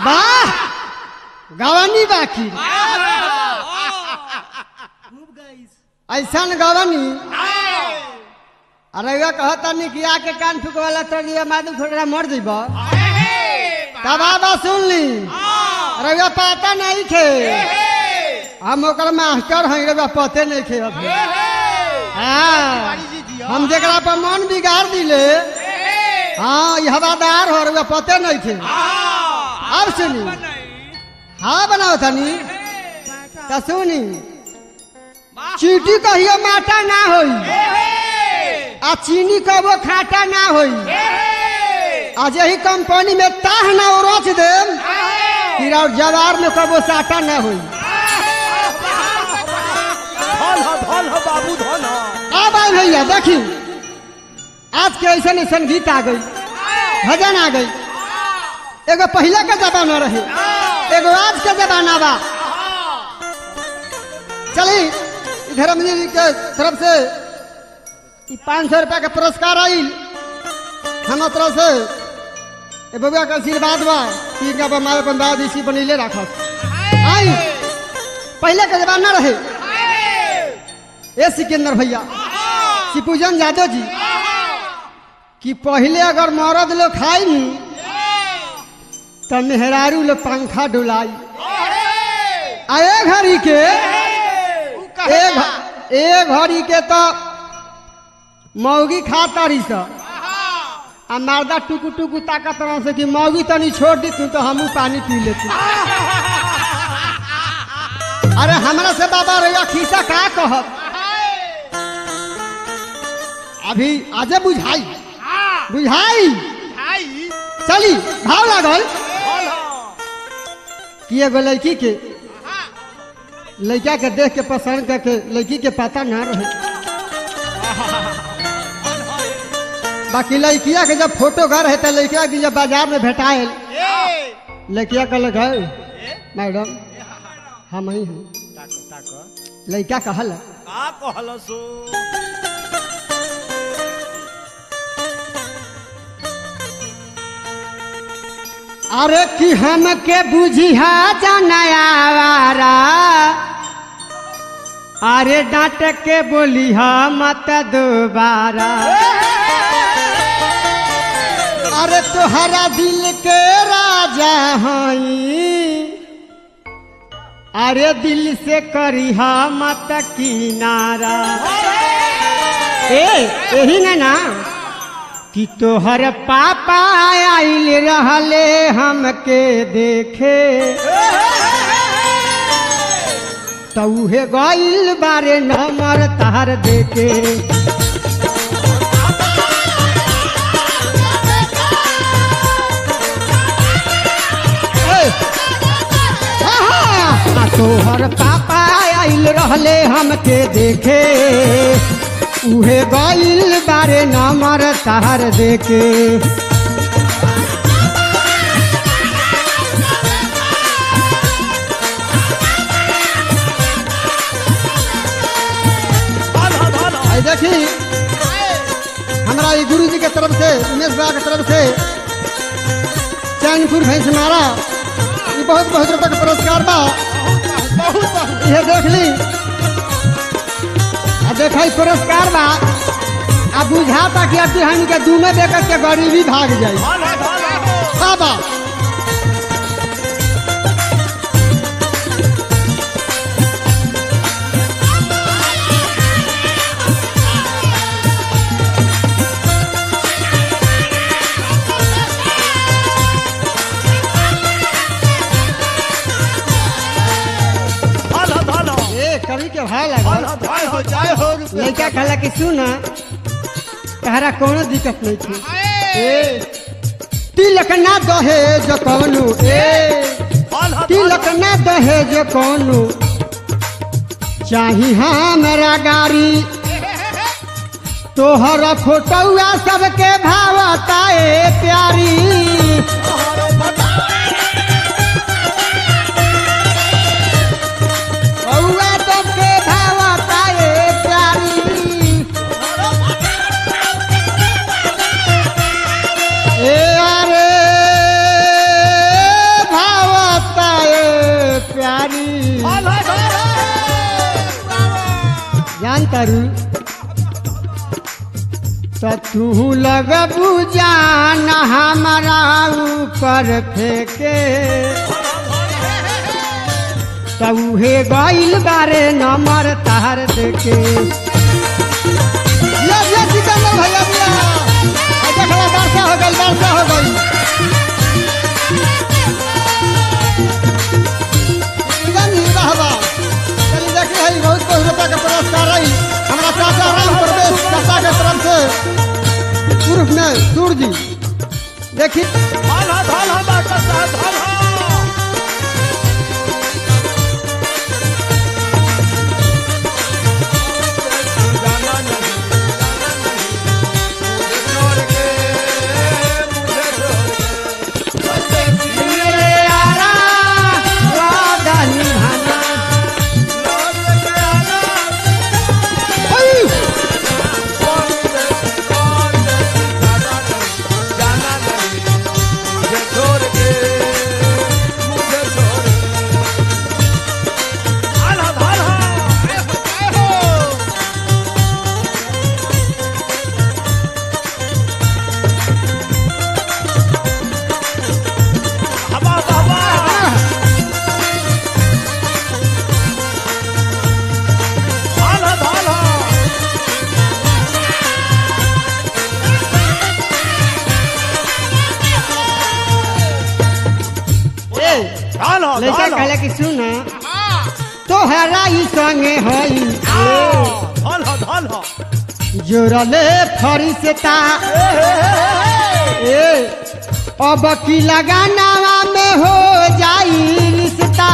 वाह गवानी बाकी ऐसा गवानी अरे वे कहता नहीं कि आके कान फूक वाला तो लिया मादू खोटरा मर जीब तब आबा सुन ली अरे वे पता नहीं थे हम ओकर मास्टर हैं रे वे पते नहीं थे अभी हाँ हम जरा पर मन बिगाड़ दिले हाँ ये हवादार हो रे पते नहीं थे अब सुनी हाँ बनाओ तनी तो सुनी चीटी कहियो माटा ना होई आ चीनी कबो खाटा ना होई आज यही कंपनी में ताह ना उरोच दे फिर और जवार में कबो साटा ना होई धन हो धन हो बाबू धन हो अब आई भैया देखी आज के ऐसा ऐसा गीत आ गई भजन आ गई एगो पहले का जमाना रहे एगो आज के जमाना बा चली धर्म जी के तरफ से पाँच सौ रुपया का पुरस्कार आई हम तरफ से ए बबुआ का आशीर्वाद बा कि इनका बमाए बंदाज इसी बनीले रखो आई पहले का जमाना रहे ए सिकंदर भैया शिपूजन यादव जी कि पहले अगर मरद लोग खाई नी तो मेहरारू लोग पंखा डुलाई आए घड़ी के ए घ- ए घड़ी के तो मौगी खा तारी सा आ मर्दा टुकु टुकु ताकत रह से कि मौगी तनी छोड़ दी तू तो हमू पानी पी लेती अरे हमरा से बाबा रैया खीसा का कहब अभी आजे बुझाई बुझाई चली भाव लागल कि एगो लड़की के लड़का के देख के पसंद करके लड़की के पता ना रहे बाकी लड़किया के जब फोटो घर है तो लड़किया के जब बाजार में भेटाए लड़किया कहल है मैडम हम ही हैं ताक ताक लड़का कहल का कहल सो अरे कि हमके बुझिया जनयावारा अरे डांट के बोलिहा मत दोबारा अरे तोहरा दिल के राजा हई अरे दिल से करिहा मत किनारा ए यही ना ना कि तोहर पापा आइल रहले हमके देखे तौहे गइल बारे नमर तार देखे ए, आहा, आ तोहर पापा आइल रहले हमके देखे उहे गइल बारे नमर तार देखे धन हो धन हो आई देखी हमारा ये गुरु जी के तरफ से उमेश बा के तरफ से चैनपुर भैंस मारा ये बहुत बहुत रुपये का पुरस्कार बा बहुत बहुत ये देख ली आ देखा ई पुरस्कार बा आ बुझाता कि अब हम के दूनो देकर के गरीबी भाग जाई धन हो धन हो हाँ बा धन हो धन हो ए कवि के भाई धन लगा हो धन हो जय हो रुपये लड़का कहला कि सुन तहरा कोनो दिक्कत नहीं थी ए तिलक ना दहेज कौनु ए धन हो धन तिलक ना दहेज कौनु चाही हमरा गाड़ी तोहर फोटोआ सबके भावता ए प्यारी बउआ सबके भावता ए प्यारी ए अरे भाव कहतारू तो तू लगबू जान हमारा ऊपर फेंके तो उहे गइल बारे नंबर तार देके ये ये सिकंदर भैया भैया आ देखला वर्षा हो गई वर्षा हो गई जानी रहबा चली देखी है बहुत बहुत रुपया के पुरस्कार आई हमरा चाचा राम प्रवेश चाचा के तरफ से पूर्व में सूर जी देखी धाला धाला डॉक्टर साहब धाला जाना नहीं जाना नहीं मुझे छोड़ के मुझे छोड़ के मेरे आरा वादा निभाना लौट के आना ओय! कौन से कौन से जाना नहीं जाना नहीं मुझे छोड़ के मुझे छोड़ के धाला धाला ए हो ए हो हवा हवा धाला धाला ए धाला लड़का धाला कहला कि सुन तोहरा ई संगे हई धाला धाला जोरले फरिश्ता ए अब की लगानावा में हो जाई रिश्ता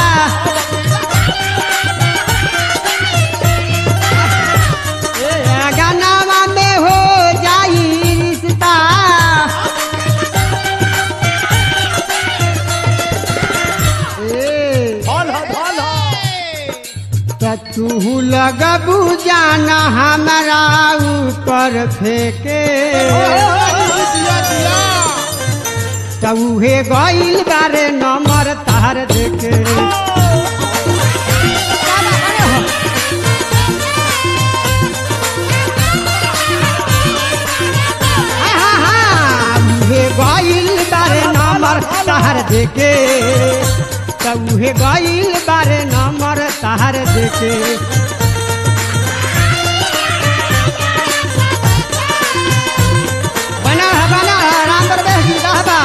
ए लगानावा में हो जाई रिश्ता ए धाला धाला त तू लगबू जाना हमारा ऊपर फेंके त उहे गइल बारे नंबर तार देके उहे गइल बारे नंबर तार देके त उहे गइल बारे नंबर तार देके बना है बना है राम प्रवेश जी कहबा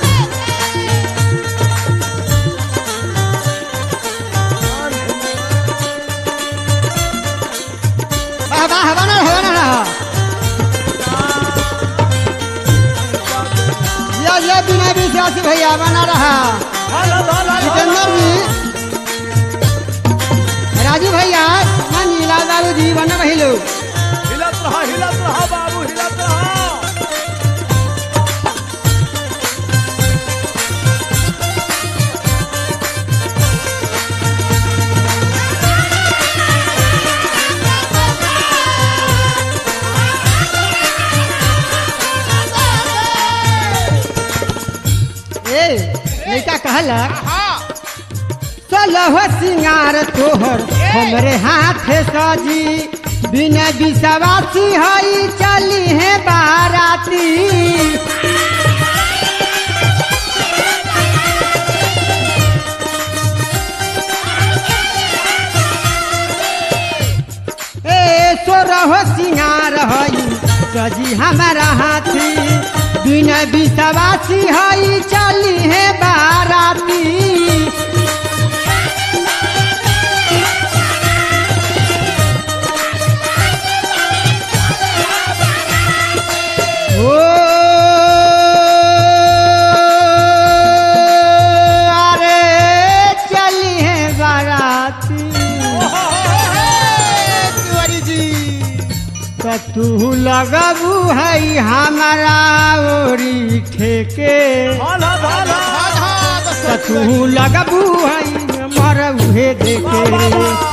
वाह वाह बना है बना है ये ये बिना विश्वासी भैया बना रहा धाला धाला जितेंद्र जी राजू भैया नीला बाबू जी बन रही लोग हिलत रहा हिलत रहा बाबू हिलत रहा ए लड़का कहलक चलह सिंगार तोहर हमरे हाथ सजी बिना विश्वासी हई चली है बाराती ए सोरह सिंगार हई सजी हमारा हाथी बिना विश्वासी हई चली है बाराती ओ अरे चली है बाराती तिवारी जी तो तू लगबू है हमारा ओरी ठेके धाला धाला तो तू लगबू है मर उहे देखे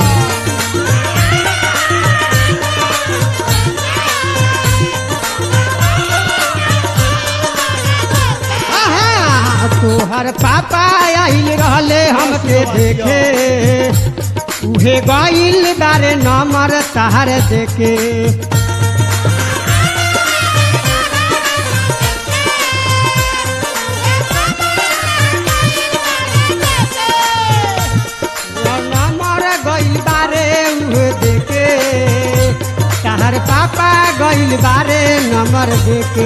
आहा, तोहर पापा आइल रहले हमके देखे उहे गईल बारे नंबर तहर देके नंबर गईल बारे उहे देके तहर पापा गईल बारे नंबर देके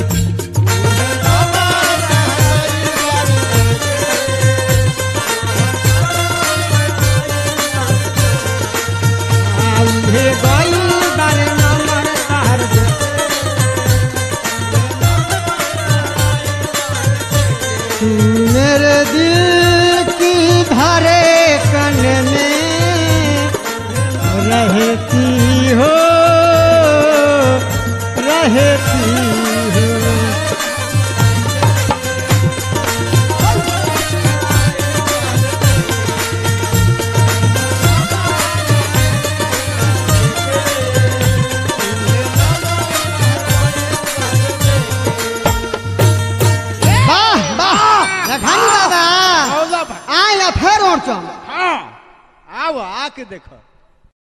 उहे गईल बारे नंबर तहर देके मेरे दिल की धारे कन में रहती हो रहती हो वाह वाह लखानी दादा औला भाई आया फेर और चम हाँ आओ आके देखो